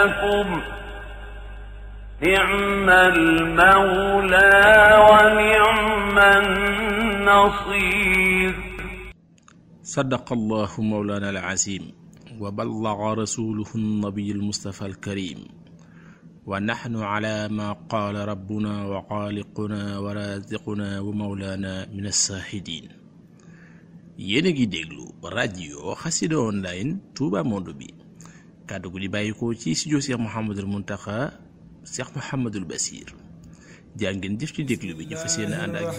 لكم نعم المولى ونعم النصير صدق الله مولانا العظيم وبلغ رسوله النبي المصطفى الكريم ونحن على ما قال ربنا وخالقنا ورازقنا ومولانا من الشاهدين yéen a ngi déglu rajo xasida online Touba Monde bi kàddu gu di bàyyikoo ci studio Cheikh Mouhamadul Muntaxa Cheikh Mouhamadul Basir jaa ngeen jëf ci déglu bi ñu fas yéene ànd ak